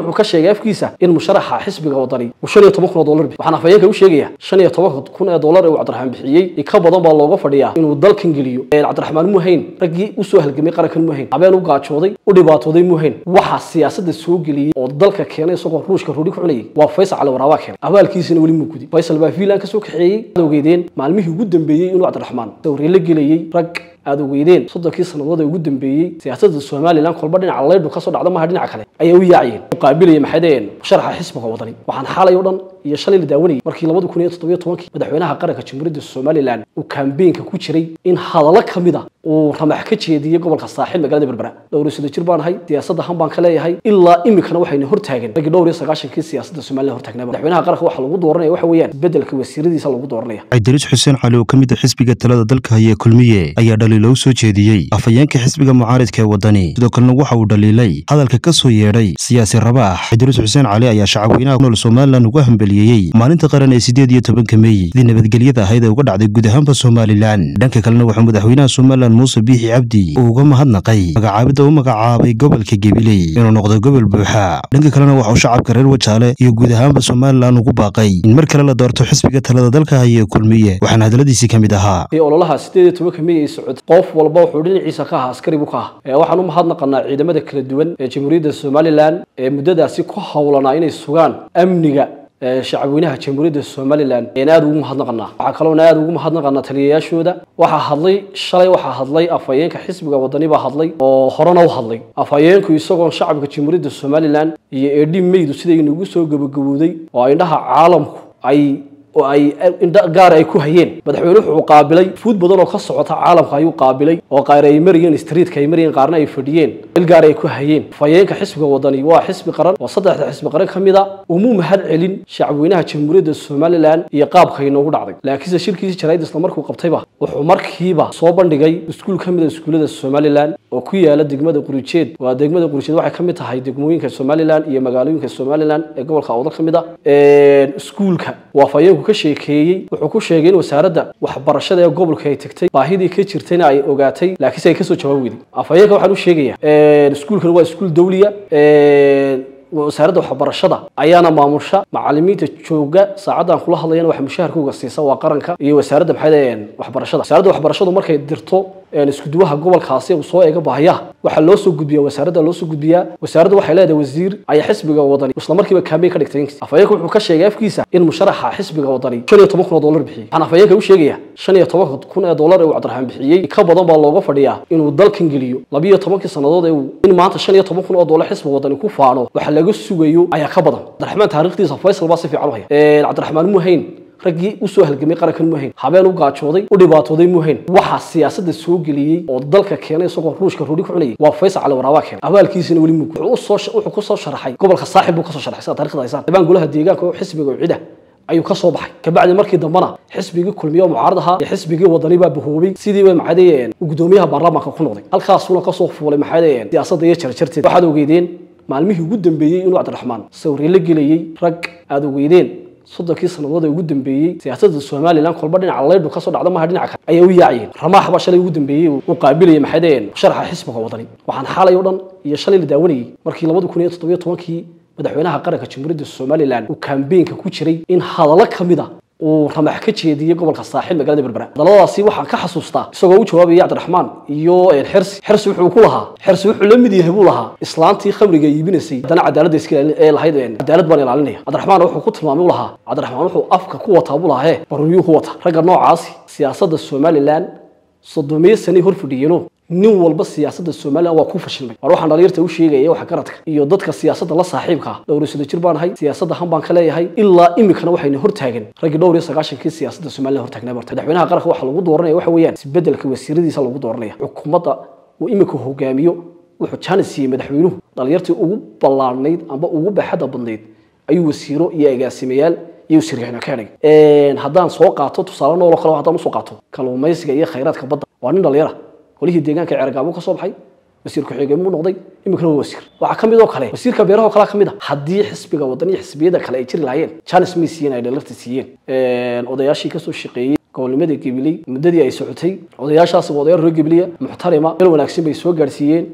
wuxuu ka sheegay afkiisa in musharaxa xisbiga wadani uu shan iyo toban kun oo dollar bixiy waxaan afhayeenka u sheegaya shan iyo toban kun ee dollar ee uu cabdiraxmaan bixiyey ka badan baa looga fadhiyaa inuu dalkan geliyo cabdiraxmaan muhayn raggii usoo halgamay qarankan muhayn habeen u gaajooday u dhibaatooday muhayn waxaa siyaasada soo geliyey oo dalka keenay isagoo ruushka ruudhi ku cunayay waa faysal cali waraabaa keenay abaalkiisina weli muu gudi faysal baa fiilan ka soo kaxeeyey aad ogeydeen maalmihii ugu dambeeyey inuu cabdiraxmaan sawirye la gelayey rag aad ogeydeen soddonkii sannadood ee ugu dambeeyey siyaasadda somalilan kolba dhinaca leydhu kasoo dhacda maaha dhinaca kale ayaa u yaacayeen u qaabilaya maxay dhaheen musharaxa xisbiga wadani waxaan xalay o dhan iyo shalay la daawanayay markii labadi kun iyo toddobiyo tobankii madaxweynaha qaranka jamhuuriyadda somalilan uu kaambeenka ku jiray in hadallo ka mid a uu ramax ka jeediyey gobolka saaxil magaalada berbera dhowr iyo soddon jir baan ahay siyaasadda han baan ka leeyahay ilaa iminkana waxayna hortaagan raggii dhowr iyo sagaashankii siyaasadda somalilan hortaagnaa madaxweynaha qaranka waxaa lagu dooranaya waxa weeyaan bedelka wasiiradiisa lagu dooranaya cabdiris xuseen cali oo ka mid a xisbiga talada dalka haya kulmiye ayaa dhaliilo u soo jeediyey afhayeenka xisbiga mucaaridka ee wadani sidoo kalena waxa uu dhaliilay hadalka ka soo yeedhay siyaasi rabaax cabdiris xuseen cali ayaa shacabweynaha ku nool somalilan uga hambeliyeyey maalinta qaran ee siddeed iyo tobanka meey sidii nabadgelyada ahayd ee uga dhacday guud ahaanba somalilan dhanka kalena wuxuu madaxweynaha somalilan muuse biixi cabdi uu uga mahadnaqay magacaabidda u magacaabay gobolka gebiley inuu noqdo gobol buuxa dhanka kalena waxauu shacabka reer wajaale iyo guud ahaanba somalilan ugu baaqay in mar kale la doorto xisbiga talada dalka haya ee kulmiye waxaana hadaladiisii ka mid ahaa ololaha siddeed iyo tobanka mey ay socotay qof walba wuxuu dhinaciisa ka ahaa askari buu ka ahaa waxaan u mahadnaqanaa ciidamada kala duwan ee jamhuuriyadda somalilan ee muddadaasi ku howlanaa inay sugaan amniga shacabweynaha jamhuuriyadda somalilan ayaan aada ugu mahadnaqanaa waxaa kaloona aada ugu mahadnaqanaa taliyayaashooda waxaa hadlay shalay waxaa hadlay afhayeenka xisbiga wadani baa hadlay oo horena u hadlay afhayeenku isagoon shacabka jamhuuriyadda somalilan iyo eedhi meydu siday inagu soo gabagabowday oo indhaha caalamku ay oo ay gaar ay ku hayeen madaxweyne wuxuu qaabilay fuud badan oo ka socota caalamka ayuu qaabilay oo qaar ay marayeen streetka ay marayeen qaarna ay fadhiyeen il gaar ay ku hayeen afhayeenka xisbiga wadani waa xisbi qaran waa saddexda xisbi qaran ka mid a umuu mahad celin shacabweynaha jamhuuriyadda somalilan iyo qaabka inoogu dhacday laakiinse shirkiisii jarayd isla markuu qabtayba wuxuu markiiba soo bandhigay iskuul ka mid a iskuullada somalilan oo ku yaala degmada qurijeed waa degmada qurijeed waxay ka mid tahay degmooyinka somalilan iyo magaalooyinka somalilan ee gobolka awdal ka mid a iskuulka waa afhayeenku ka sheekeeyey wuxuu ku sheegay in wasaaradda waxbarashada ee gobolka ay tagtay baahidii ka jirtayna ay ogaatay laakiinse ay kasoo jawaab weyday afhayeenka waxaan u sheegayaa iskuulkan waa iskuul dawliya wasaaradda waxbarashada ayaana maamusha macalimiinta jooga saacaddan kula hadlayana wax mushaharkooga siisa waa qaranka iyo wasaaradda maxay waxbarashada wasaaradda waxbarashadu markay dirto iskuduwaha gobolkaasi uu soo eega baahiyaha waxaa loo soo gudbiya wasaaradda loo soo gudbiyaa wasaaraddu waxay leedahay wasiir ayaa xisbiga wadani isla markiiba kaambeyn ka dhigtay afhayeenka wuxuu ka sheegay afkiisa in musharaxa xisbiga wadani shan iyo toban kun oo dollar bixiyey waxaan afhayeenka u sheegaya shan iyo toban kun ee dollar ee uu cabdiraxmaan bixiyey ka badan baa looga fadhiyaa inuu dalkan geliyo labiyo tobankii sannadood ee uu in maanta shan iyo toban kun oo dollar xisbiga wadani ku faano waxa laga sugayo ayaa ka badan cabdiraxmaan taariikhdiisa faysal baa si fiican u haya cabdiraxmaan muhayn raggii usoo halgamay qarankan muhayn habeen u gaajooday u dhibaatooday muhayn waxaa siyaasada soo geliyey oo dalka keenay isagoo ruushka ruudhi ku cunayay waa faysal cali waraabaa keenay abaalkiisina weli muu wuxuu kusoo sharaxay gobolka saaxib buu kasoo sharaxay sida taarikhda haysaan dibaan golaha deegaanka oo xisbiga oo cida ayuu ka soo baxay kabacdi markii dambena xisbigii kulmiye mucaarad ahaa iyo xisbigii wadani baa bahoobay sidiiba maxaadayeen gudoomiyaha baarlamaanka ku noqday halkaasuna kasoo fuulay maxaadayeen siyaasadda iyo jarjarteed waxaad ogeydeen maalmihii ugu dambeeyey inuu cabdiraxmaan sawirye la gelayey rag aad ogeydeen soddonkii sannadood ee ugu dambeeyey siyaasadda somalilan kolba dhinaca leydhu kasoo dhacda maaha dhinaca kale ayaa u yaacayeen ramaax baa shalay ugu dambeeyey uu qaabilaya maxay dhaheen musharaxa xisbiga wadani waxaan xalay o dhan iyo shalay la daawanayay markii labadi kun iyo toddobiyo tobankii madaxweynaha qaranka jamhuuriyadda somalilan uu kaambeenka ku jiray in hadallo ka mid a uu ramax ka jeediyey gobolka saaxil magaalada berbera hadalladaasi waxaan ka xasuustaa isagoo u jawaabaya cabdiraxmaan iyo xersi xersi wuxuu ku lahaa xersi wuxuu la mid yahay buu lahaa islaantii khamriga iibinaysay haddana cadaaladda iska ee lahayd cadaalad baan ilaalinaya cabdiraxmaan wuxuu ku tilmaamay u lahaa cabdiraxmaan wuxuu afka ku wataa buu lahaa he baruryuu ku wataa ragga noocaasi siyaasadda somalilan soddomiyo sanay hor fadhiyeeno nin walba siyaasadda somalilan waa ku fashilmay war waxaan dhalinyarta u sheegaya wax garadka iyo dadka siyaasadda la saaxiibka ah dhowr iyo soddon jir baan ahay siyaasadda han baan ka leeyahay ilaa iminkana waxayna hortaagan raggii dhowr iyo sagaashankii siyaasadda somalilan hortaagnaa barta madaxweynaha qaranka waxaa lagu dooranaya waxa weeyaan isbedelka wasiiradiisa lagu dooranaya xukuumadda uu iminka hogaamiyo wuxuu jaanis siiyey madaxweynuhu dhalinyartii ugu ballaarnayd amba ugu baaxadda badnayd ayuu wasiiro iyo agaasimayaal iyo sirgixna ka dhigay haddaan soo qaato tusaale nooloo kale haddaan usoo qaato kalluumaysiga iyo khayraadka badda waa nin dhalinyara golihii deegaanka ceergaabuu ka soo baxay wasiir ku-xigeen buu noqday iminkana waa wasiir waxaa ka mid oo kale wasiirka beeraha oo kalea ka mid a haddii xisbiga waddan iyo xisbiyada kale ay jiri lahaayeen janis may siiyeen ay dhalarta siiyeen odayaashii kasoo shaqeeyey gobolnimada gebiley muddadii ay socotay odayaashaasi waa odayaal reer gebiliya muxtarima meel wanaagsan bay soo gaadhsiiyeen